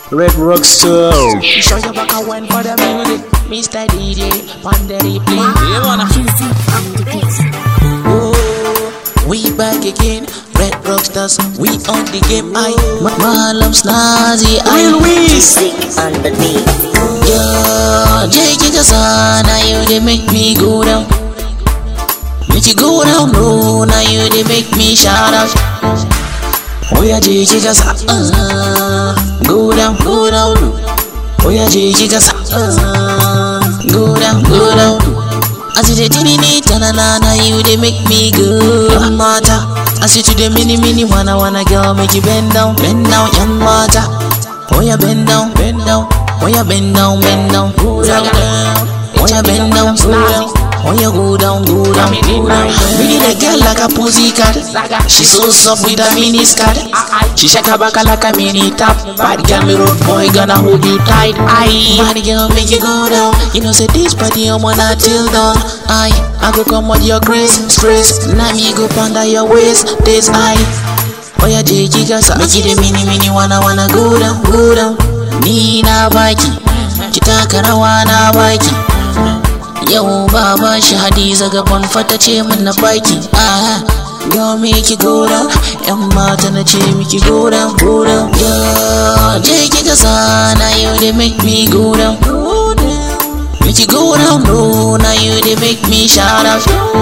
Red Rockstar. Show your back and went for the music. Mr. DJ, on the replay. Yeah, man. Juicy on the beat. Oh, we back again. Red Rockstars, we on the game. I, Malam Snazi, I Real Wiz. Sick on the beat. Yeah, JJ Kasana, you they make me go down. Make you go down low, now you they make me shout out. Oh yeah, JJ Kasana, go down, go down low. Oh yeah, JJ Kasana, go down, go down low. I see the tini ni tanana, now you they make me go mata. I see to the mini mini wanna wanna girl, make you bend down, bend down, young mata. Oh yeah, bend down, bend down. Oh yeah, bend down, bend down, go down, down. Oh yeah, bend down, go down. Oh yeah, go down, go down, go down. Really the girl like a pussycat. She so soft with a mini skirt. She shake her back like a mini top. Bad girl, me road boy gonna hold you tight. Aye, bad girl make you go down. You know say this party I'm on till dawn. Aye, I go come with your grace, stress. Now me go under your waist. This aye. Oh yeah, jiki gasa Make it a mini mini wanna wanna go down, go down Ni na baki Ki taka rawa na baki Yau baba shi Hadiza gaban fata ce min na baki Ah Yo make you go down Yan mata na ce miki go down, go down Yo jiki gasa na you they make me go down Go down Make you go down low Now you they make me shout out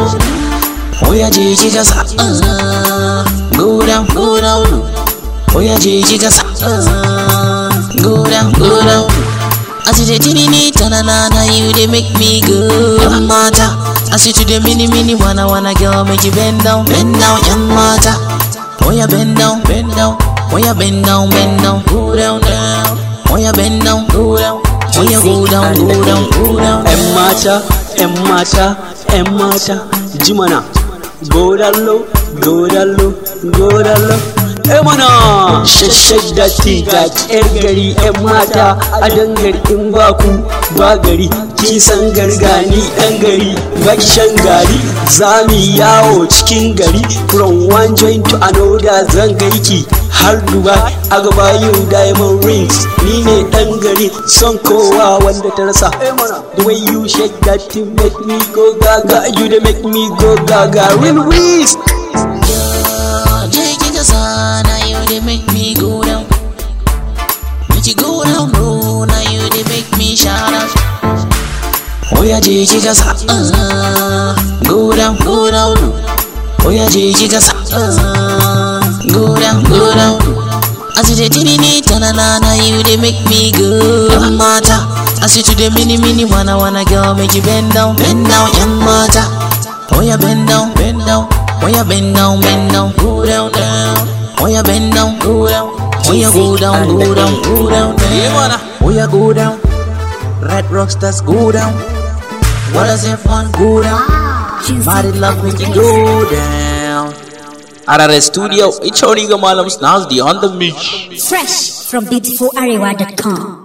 Oh yeah, jiki gasa uh, Go down, go down low. Oh yeah, jiki gasa uh, Go down, go down low. I see the tini ni tanana na you they make me go Young mata I see to the mini mini wanna wanna girl make you bend down, bend down, young mata Oh yeah, bend down, bend down Oh yeah, bend down, bend down Go down, down Oh yeah, bend down, go down Oh yeah, go down, go down, go down, ‘Yan down. mata, ‘yan mata, ‘yan mata, ji mana. Godallo, godallo, godallo. E mana shashshag da tiga ‘yar gari ‘yan mata a dangari in ba ku ba gari kin san gargani ɗan gari baki shan gari za mu yi yawo cikin gari from one joint to another zan gaiki har Dubai a gaba yau diamond rings ni ne ɗan gari son kowa wanda ta rasa the way you shake that thing make me go gaga you dey make me go gaga real whiz Yeah, jiki gasa na you they make me go down Make you go down low, now you they make me shout out Oh yeah, jiki gasa uh, Go down, go down low Oh yeah, jiki gasa uh, Go down, go down low I see the tini ni tanana na you they make me go Young mata I see to the mini mini wanna wanna girl make you bend down, bend down, young mata Oh yeah, bend down, bend down. Oh yeah, bend down, bend down. Go down, down. Oh yeah, bend down, go down. Oh yeah, go down, go down, go down, down. Oh yeah, go down. Red Rockstars, go down. What does everyone go down? Juicy Body love on make the you beat. go down. RRS Studio, it's Oniga Malam Snazdi on the mix. Fresh from beautifularewa.com.